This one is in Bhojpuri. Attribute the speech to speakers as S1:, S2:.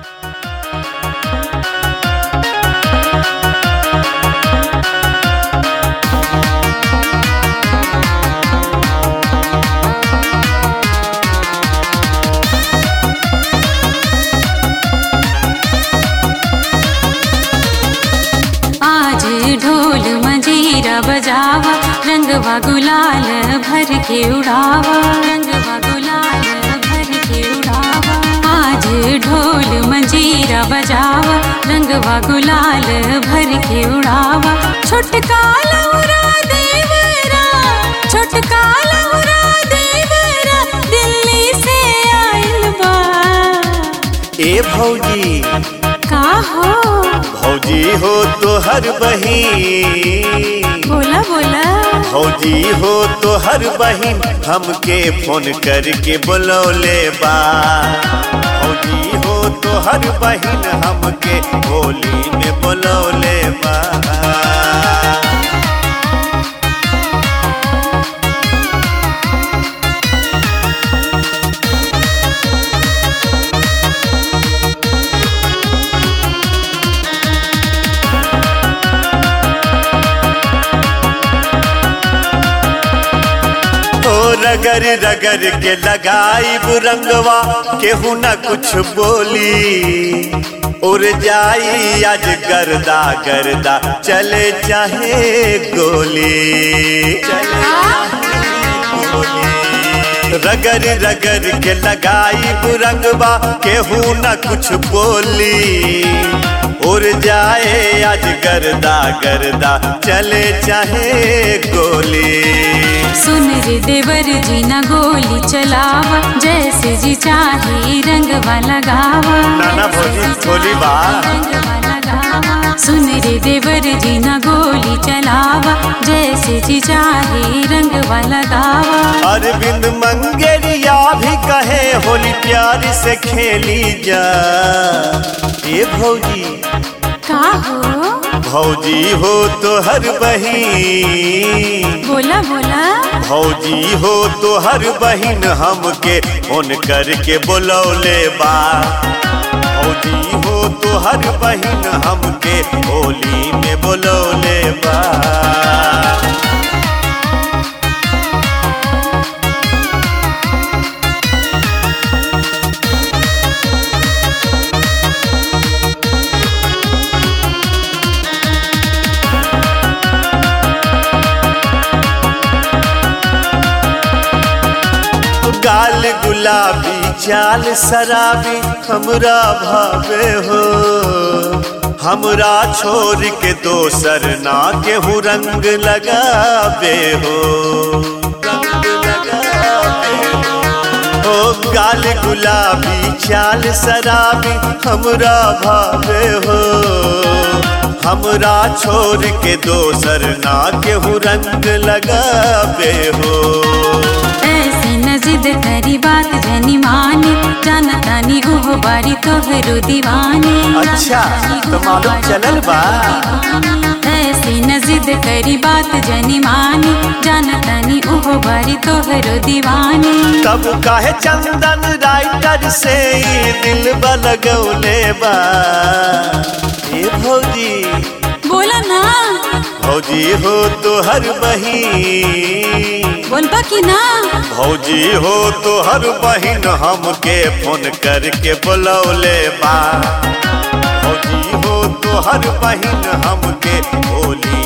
S1: आज ढोल मंजीरा बजावा रंगवा गुलाल भर के उड़ावा रंगवा गुलाल भर के उड़ावा आज ढोल मंजीरा बजावा रंगवा गुलाल भर के उड़ावा छोटका लौरा देवरा छोटका लौरा देवरा दिल्ली से आइल बा
S2: ए भौजी
S1: का हो
S2: भौजी हो तो हर बहिन
S1: बोला बोला
S2: भौजी हो तो हर बहिन हमके फोन करके बुलौले बा भौजी हो तो हर बहिन हमके होली में बुलौले बा ओ रगर रगर के लगाई रंगवा केहू न कुछ बोली उड़ जाई आज गर्दा गर्दा चले चाहे गोली चले चाहे गोली। रगर रगर के लगाई रंगवा केहू न कुछ बोली उड़ जाए आज गर्दा गर्दा चले चाहे गोली
S1: सुन रे देवर जी न गोली चलावा जैसे जी चाहे रंगवा लगावा
S2: नाना भौजी गोली बा
S1: रंगवा लगावा सुन रे देवर जी न गोली चलावा जैसे जी चाहे रंगवा लगावा
S2: अरविंद मंगेरिया भी कहे होली प्यार से खेली जा ये भौजी
S1: का हो
S2: भौजी हो तो हर बहिन
S1: बोला बोला
S2: भौजी हो तो हर बहिन हमके फोन करके बुलौले बा भौजी हो तो हर बहिन हमके होली में बुलौले बा गाल गुलाबी चाल शराबी हमरा भावे हो हमरा छोड़ के दोसर ना केहू रंग लगावे हो रंग लगावे हो ओ गाल गुलाबी चाल शराबी हमरा भावे हो हमरा छोड़ के दोसर ना केहू रंग लगावे हो
S1: ऐसे न जिद करी बात जनी माने जाना तानी उह बारी तोहरो दीवाने
S2: अच्छा, तो मालूम चलल बा।
S1: ऐसे न जिद करी बात जनी माने जाना तानी उह बारी तोहरो दीवाने
S2: तब काहे चंदन राइटर से ई दिल लगौले बा ए भौजी
S1: बोला ना
S2: भौजी हो तो हर बहिन
S1: बोलबा की ना
S2: भौजी हो तो हर बहिन हमके फोन करके बुलौले बा भौजी हो तो हर बहिन हमके होली